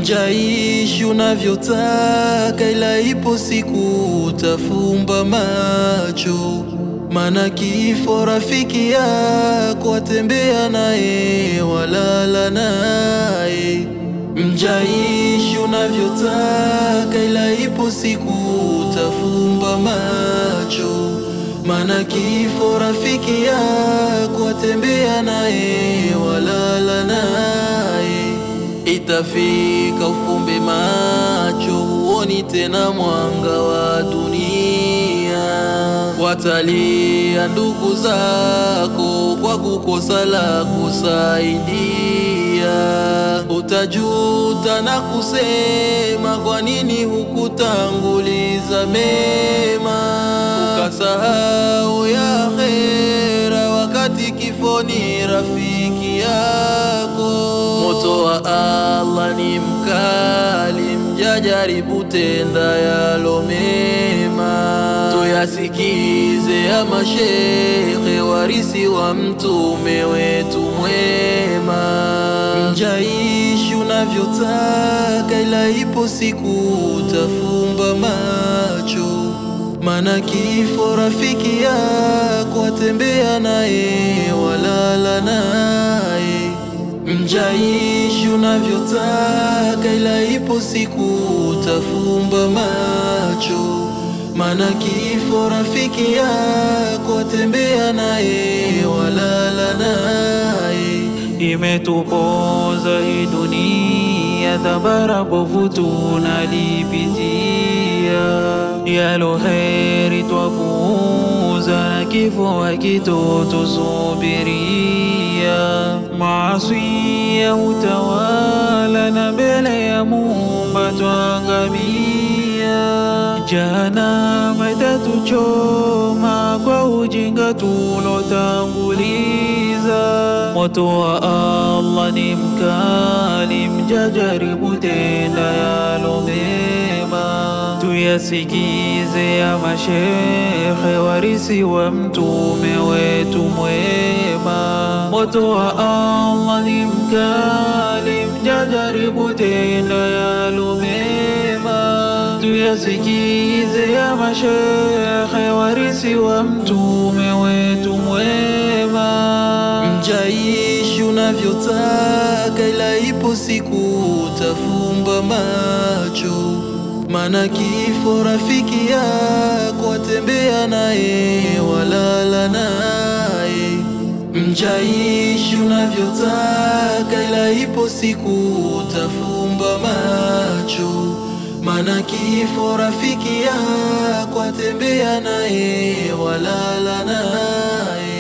Mjaishi unavyotaka, ila ipo siku utafumba macho, mana kifo rafiki yako, watembea naye walala naye. Mjaishi unavyotaka, ila ipo siku utafumba macho, mana kifo rafiki yako, watembea naye walala naye. Itafika ufumbe macho, huoni tena mwanga wa dunia. Watalia ndugu zako kwa kukosa la kusaidia. Utajuta na kusema, kwa nini hukutanguliza mema? Ukasahau ya akhera, wakati kifo ni rafiki yako. Moto wa Allah ni mkali, mjajaribu tenda yalo mema. Tuyasikize ya mashekhe, warisi wa mtume wetu mwema. Mjaishi unavyotaka, ila ipo siku utafumba macho, mana kifo rafiki yako, watembea naye walala naye. Mjaishi unavyotaka, ila ipo siku utafumba macho, mana kifo rafiki yako, watembea naye walala naye. Imetupoza hii dunia, dhabara bovu tunalipitia, yalo heri twapuuza, na kifo hakitotusubiria. Maasi ya utawala, na mbele ya Muumba twangamia. Jahannama itatuchoma kwa ujinga tulotanguliza. Moto wa Allah ni mkali, mjajaribu tenda yalo mema. Tuyasikize ya mashekhe, warisi wa mtume wetu mwema. Moto wa Allah ni mkali, mjajaribu tenda yalo mema. Tuyasikize ya mashekhe, warisi wa mtume wetu mwema. Mjaishi unavyotaka, ila ipo siku utafumba macho, mana kifo rafiki yako, watembea naye walala naye. Mjaishi unavyotaka, ila ipo siku utafumba macho, mana kifo rafiki yako, watembea naye walala naye.